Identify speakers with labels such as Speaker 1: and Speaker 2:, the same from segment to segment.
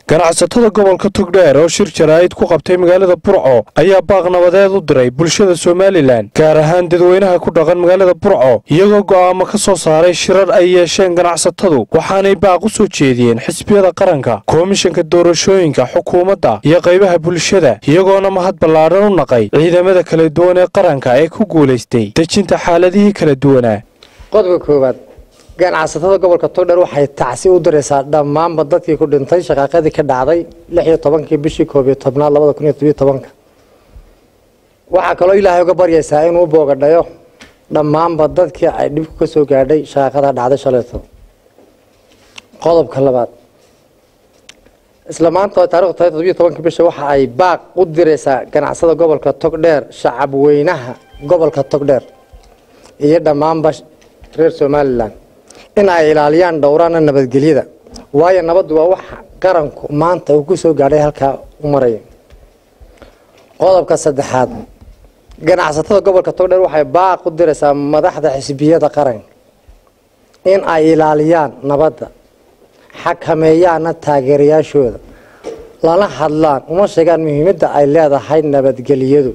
Speaker 1: ganacsatada gobolka togdheer oo shir jaraa'id ku qabtay magaalada burco ayaa baaq nabadeed u diray bulshada somalilan gaar ahaan dadweynaha ku dhaqan magaalada burco iyagoo go'aamo ka soo saaray shirar ay yeesheen ganacsatadu waxaanay baaq u soo jeediyeen xisbiyada qaranka komishanka doorashooyinka xukuumadda iyo qaybaha bulshada iyagoona mahad ballaadhan u naqay ciidamada kala duwan ee qaranka ee ku guulaystay dejinta xaaladihii kala duwanaa
Speaker 2: qodobka koowaad ganacsatada gobolka togdheer waxay tacsi u diraysaa dhammaanba dadkii ku dhintay shaqaaqadii ka dhacday lix iyo tobankii bishii koob iyo tobnaad labada kun iyo tobiyo tobanka waxaa kaloo ilaahay uga baryaysaa inuu boogadhayo dhammaanba dadkii ay dhibku ka soo gaadhay shaqaaqada dhacday shalayto qodobka labaad isla maanta oo taarikhdu tahay todobiyo tobankii bisha waxa ay baaq u diraysaa ganacsada gobolka togdheer shacab weynaha gobolka togdheer iyo dhammaanba reer somalilan in ay ilaaliyaan dhowraana nabadgelyada waayo nabaddu waa wax qaranku maanta uu ku soo gaadhay halkaa u maraya qodobka saddexaad ganacsatada gobolka togdheer waxay baaq u diraysaa madaxda xisbiyada qaranka in ay ilaaliyaan nabadda xakameeyaana taageerayaashooda lana hadlaan uma sheegaan muhiimadda ay leedahay nabadgelyadu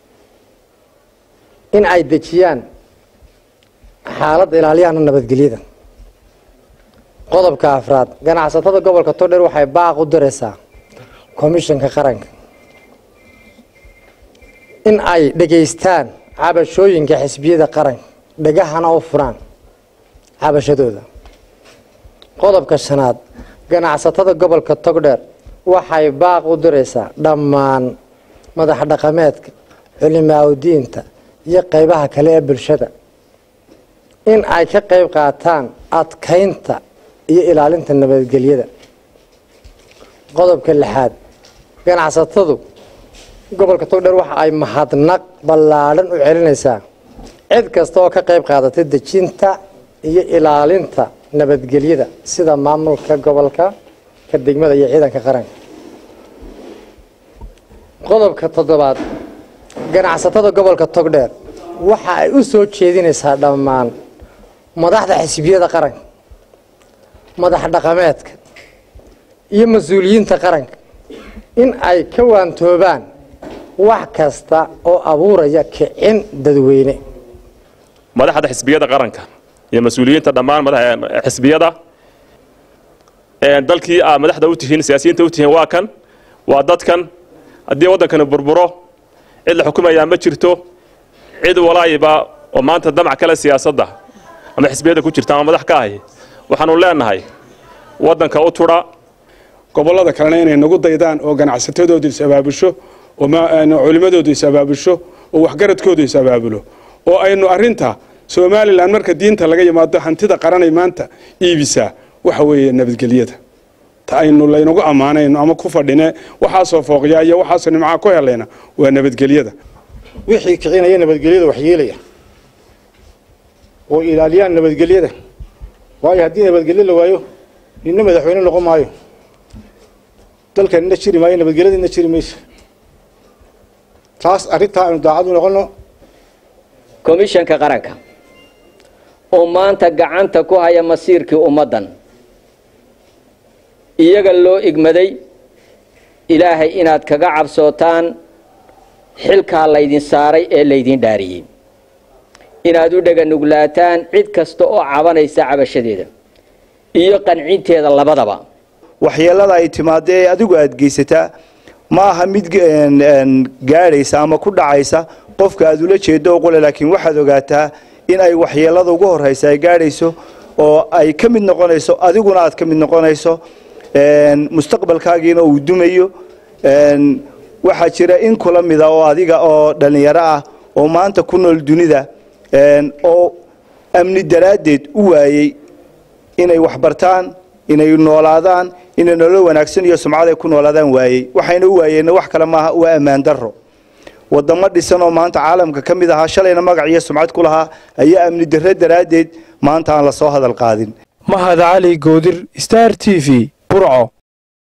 Speaker 2: in ay dejiyaan xaaladda ilaaliyaana nabadgelyada qodobka afraad ganacsatada gobolka togdheer waxay baaq u diraysaa komishanka qaranka in ay dhegaystaan cabashooyinka xisbiyada qaranka dhegahana u furaan cabashadooda qodobka shanaad ganacsatada gobolka togdheer waxay baaq u diraysaa dhammaan madax dhaqameedka culimaaudiinta iyo qeybaha kale ee bulshada in ay ka qeyb qaataan adkaynta iyo ilaalinta nabadgelyada qodobka lixaad ganacsatadu gobolka togdheer waxa ay mahadnaq ballaadhan u celinaysaa cid kasta oo ka qeyb qaadatay dejinta iyo ilaalinta nabadgelyada sida maamulka gobolka ka degmada iyo ciidanka qaranka qodobka toddobaad ganacsatada gobolka togdheer waxa ay u soo jeedinaysaa dhammaan madaxda xisbiyada qaranka madax dhaqameedka iyo mas-uuliyiinta qaranka in ay ka waantoobaan wax kasta oo abuuraya kicin dadweyne
Speaker 3: madaxda xisbiyada qaranka iyo mas-uuliyiinta dhammaan xisbiyada dalkii aa madaxda u tihiin siyaasiyiinta u tihiin waa kan waa dadkan haddii waddankani burburo cid la xukumayaa ma jirto cid walaayiba oo maanta damac kale siyaasadda ama xisbiyada ku jirta ama madax ka ahi waxaanu leenahay waddanka u tudha
Speaker 4: gobollada kalena inay nagu daydaan oo ganacsatadoodu is abaabusho oo culimmadoodu is abaabusho oo waxgaradkoodu is abaabulo oo aynu arinta somalilan marka diinta laga yimaado hantida qaranay maanta iibisaa waxa weeye nabadgelyada ta aynu laynagu ammaanayno ama ku fadhine waxaasoo fooqyaa iyo waxaasoo nimcaa ku helayna waa nabadgelyada
Speaker 5: wixii kicinaya nabadgelyada waxyeelaya oo ilaaliyaan nabadgelyada waayo haddii nabadgelyo la waayo nina madaxweyne noqon maayo dalkan ina jiri maayo nabadgelyada ina jiri mayso taas arrintaa aynu daacad u noqono
Speaker 6: komishanka qaranka oo maanta gacanta ku haya masiirkii ummaddan iyaga loo igmaday ilaahay inaad kaga cabsootaan xilkaa laydin saaray ee laydin dhaariyey inaad u dheganuglaataan cid kasta oo cabanaysa cabashadeeda iyo qancinteeda labadaba
Speaker 7: waxyeelada ay timaado ee adigu aada geysataa ma aha mid gaadhaysa ama ku dhacaysa qofka aad ula jeedo o qole laakiin waxaad ogaataa in ay waxyeelada ugu horeysa ay gaadhayso oo ay ka mid noqonayso adiguna aad ka mid noqonayso mustaqbalkaagiina uu dumayo waxaa jira in kula mida oo adiga oo dhallinyaro ah oo maanta ku nool dunida oo amni daraaddeed u waayey inay waxbartaan inay noolaadaan inay nolol wanaagsan iyo sumcad ay ku noolaadaan waayey waxayna u waayeenna wax kale maaha waa ammaan darro wadamo dhisan oo maanta caalamka ka mid ahaa shalayna magac iyo sumcad ku lahaa ayaa amni darre daraaddeed maanta aan la soo hadal qaadin
Speaker 1: mahad cali goodir star t v burco